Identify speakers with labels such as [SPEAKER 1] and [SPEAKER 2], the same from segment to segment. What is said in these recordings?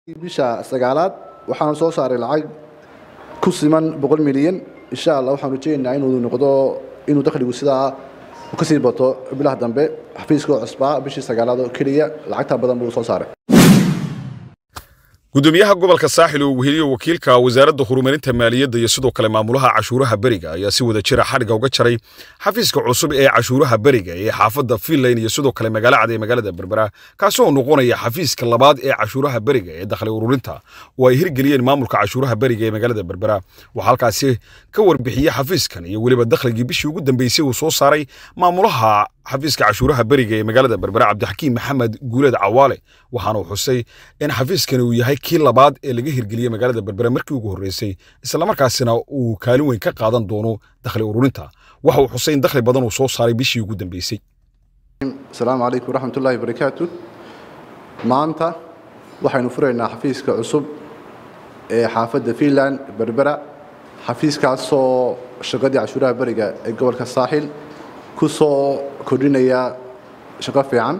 [SPEAKER 1] bisha sagaalaad waxaan soo saaray lacag ku siman boqol milyan insha allah waxaan rajeynaynaa inuu noqdo inuu dakhligu sidaa kasii bato bilaha dambe xafiiska oo cusbaa bishii sagaalaad oo keliya lacagtaa badan buu soo saaray
[SPEAKER 2] gudoomiyaha gobolka saaxil oo weheliyo wakiilka wasaaradda horumarinta maaliyadda iyo sidoo kale maamulaha cashuuraha beriga ayaa si wada jira xadhiga uga jaray xafiiska cusub ee cashuuraha beriga ee xaafadda finland iyo sidoo kale magaalo cad ee magaalada berbera kaasi oo noqonaya xafiiska labaad ee cashuuraha beriga ee dakhli ururinta oo ay hirgeliyeen maamulka cashuuraha beriga ee magaalada berbera waxaa halkaasi ka warbixiyey xafiiskan iyo weliba dakhligii bishii ugu dambeysay uu soo saaray maamulaha xafiiska cashuuraha beriga ee magaalada berbera cabdixakiim maxamed guuleed cawaale waxaana uu xusay in xafiiskani uu yahay kii labaad ee laga hirgeliyey magaalada berbera markii ugu horreysay islamarkaasina uu kaalin weyn ka qaadan doono dakhli ururinta waxa uu xusay in dakhli badan uu soo saaray bishii ugu dambeysay
[SPEAKER 1] asalaamu calaykum waraxmatullaahi barakaatu maanta waxaynu furaynaa xafiiska cusub ee xaafadda finland berbera xafiiskaasoo shaqadii cashuuraha beriga ee gobolka saaxil ku soo kordhinaya shaqo fiican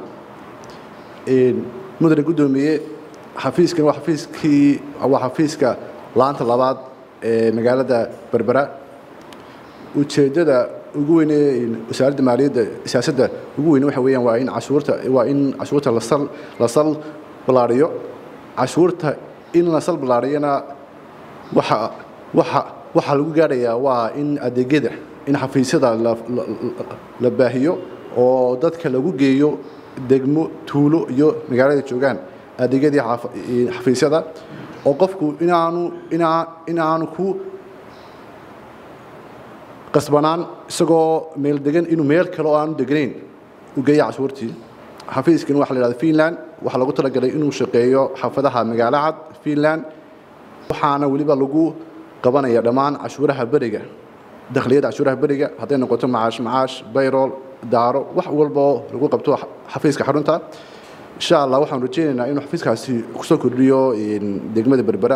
[SPEAKER 1] mudane guddoomiye xafiiskan waa xafiiskii waa xafiiska laanta labaad ee magaalada berbera ujeeddada ugu weyn ee wasaaradda maaliyadda siyaasadda ugu weyn waxa weeyaan waa in cashuurta waa in cashuurta lasal lasal ballaariyo cashuurta in lasal ballaariyana waxa waxa waxaa lagu gaadhayaa waa in adeegyada in xafiisyada la baahiyo oo dadka lagu geeyo degmo tuulo iyo magaalada joogaan adeegyadii xafiisyada oo qofku inaanu inaanu ku qasbanaan isagoo meel degan inuu meel kale oo aanu degnayn u geeya cashuurtii xafiiskan waxa la yidhahda finland waxaa lagu talagalay inuu shaqeeyo xaafadaha magaalo cad finland waxaana weliba lagu qabanaya dhammaan cashuuraha beriga dakhliyada cashuuraha beriga hadday noqoto macaash macaash bayrol daaro wax walboo lagu qabto xafiiska xarunta insha allah waxaan rajeynaynaa inuu xafiiskaasi kusoo kordhiyo degmada berbera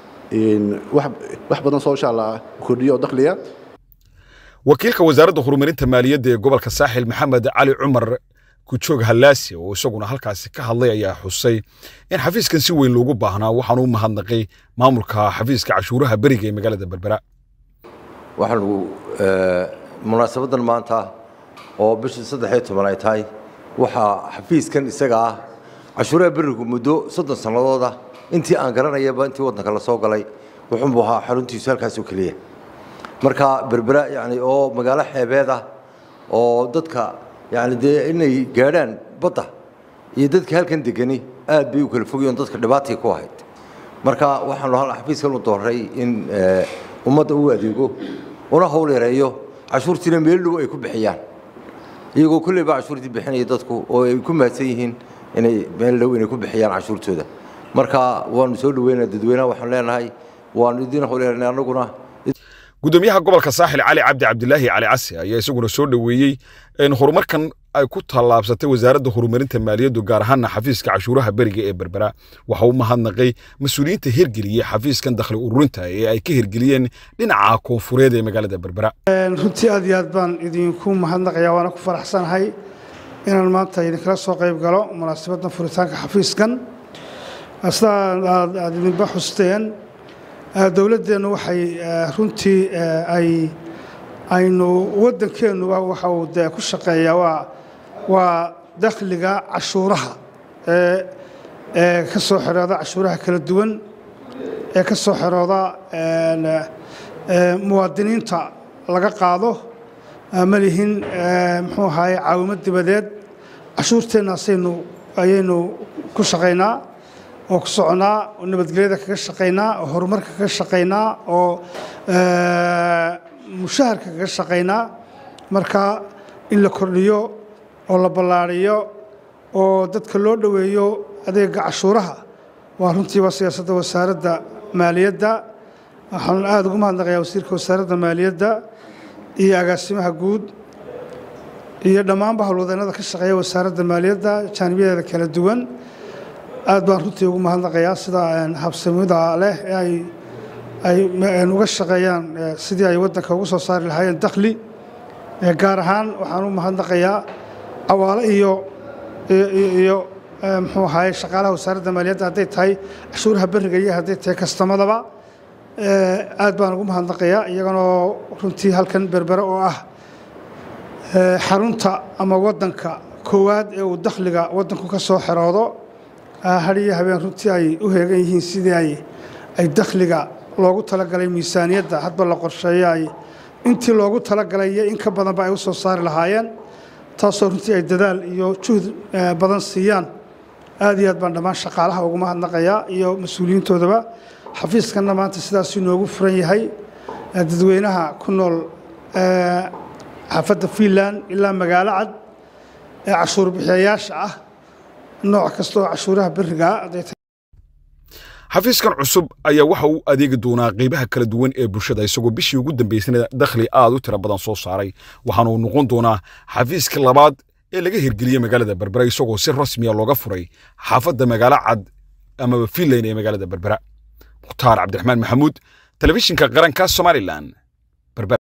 [SPEAKER 1] wax badan soo insha allah kordhiyo oo dakhliya
[SPEAKER 2] wakiilka wasaaradda horumarinta maaliyadda ee gobolka saaxil maxamed cali cumar kujoog hallaasi oo isaguna halkaasi ka hadlay ayaa xusay in xafiiskan si weyn loogu baahnaa waxaanu u mahadnaqay maamulka xafiiska cashuuraha beriga ee magaalada berbera
[SPEAKER 3] waxaanu munaasabaddan maanta oo bishii saddexiyo toban ay tahay waxaa xafiiskan isaga ah cashuuraha berigu muddo soddon sannadooda intii aan garanayaba intii waddanka la soo galay wuxuunbuu ahaa xaruntiisu halkaas oo keliya marka berbera yani oo magaalo xeebeed ah oo dadka yani dee inay gaadhaan badda iyo dadka halkan degani aad bay u kala fogyoon dadka dhibaatay ku ahayd marka waxaanu xafiiskan u dooray in ummadda uu adeego una hawl yareeyo cashuurtiina meel dhow ay ku bixiyaan iyagoo kolleyba cashuurtii bixinaya dadku oo ay ku mahadsan yihiin inay meel dhow inay ku bixiyaan cashuurtooda marka waanu soo dhaweynaa dadweynaha waxaanu leenahay waanu idiin hawl yareynay annaguna
[SPEAKER 2] gudoomiyaha gobolka saaxil cali cabdi cabdilaahi cali casi ayaa isaguna soo dhoweeyey in horumarkan ay ku tallaabsatay wasaaradda horumarinta maaliyaddu gaar ahaana xafiiska cashuuraha beriga ee berbera waxa uu mahadnaqay mas-uuliyiinta hirgeliyey xafiiskan dakhli ururinta ee ay ka hirgeliyeen dhinaca koonfureed ee magaalada berbera
[SPEAKER 4] runtii aad iyo aad baan idinku mahadnaqayaa waana ku faraxsanahay inaan maanta idinkala soo qayb galo munaasabaddan furitaanka xafiiskan sidaa aad idinba xusteen dowladdeennu waxay runtii ay aynu waddankeennuba waxa uu dee ku shaqeeyaa waa waa dakhliga cashuuraha ee ee ka soo xirooda cashuuraha kala duwan ee ka soo xirooda muwaadiniinta laga qaado ma lihin muxuu ahaye caawimad dibadeed cashuurteennaasaynu ayaynu ku shaqaynaa oo ku soconaa oo nabadgelyada kaga shaqaynaa oo horumarka kaga shaqaynaa oo mushaharka kaga shaqaynaa marka in la kordhiyo oo la ballaariyo oo dadka loo dhoweeyo adeega cashuuraha waa runtii waa siyaasadda wasaaradda maaliyadda waxaan aada ugu mahadnaqayaa wasiirka wasaaradda maaliyadda iyo agaasimaha guud iyo dhammaanba howlwadeennada ka shaqeeya wasaaradda maaliyadda jaanibiyadeeda kala duwan aad baan runtii ugu mahadnaqayaa sida habsamida leh ee ay ay uga shaqeeyaan sidii ay waddanka ugu soo saari lahaayeen dakhli gaar ahaan waxaan u mahadnaqayaa cawaale iyo iyo muxuu ahaye shaqaalaha wasaaradda maaliyadda hadday tahay cashuuraha beriga iyo hadday tahay kastamadaba aad baan ugu mahadnaqayaa iyaganoo runtii halkan berbere oo ah xarunta ama waddanka koowaad ee uu dakhliga waddanku ka soo xeroodo had iyo habeen runtii ay u heegan yihiin sidii ay ay dakhliga loogu talagalay miisaaniyadda hadba la qorsheeyo ay intii loogu talagalay iyo in ka badanba ay u soo saari lahaayeen taasoo runtii ay dadaal iyo juhd badan siiyaan aad iyo aad baan dhammaan shaqaalaha ugu mahadnaqayaa iyo mas-uuliyiintoodaba xafiiskanna maanta sidaasuu inoogu furan yahay dadweynaha ku nool xaafadda fiinland ilaa magaalo cad ee cashuur bixiyayaasha ah nooc kasta oo cashuuraha berigaa
[SPEAKER 2] xafiiskan cusub ayaa waxa uu adeegi doonaa qaybaha kala duwan ee bulshada isagoo bishii ugu dambaysana dakhli aad u tiro badan soo saaray waxaana uu noqon doonaa xafiiska labaad ee laga hirgeliyey magaalada berbera isagoo si rasmiya looga furay xaafadda magaalo cad amaba fiinland ee magaalada berbera mukhtaar cabdiraxmaan maxamuud telefishinka qaranka somalilan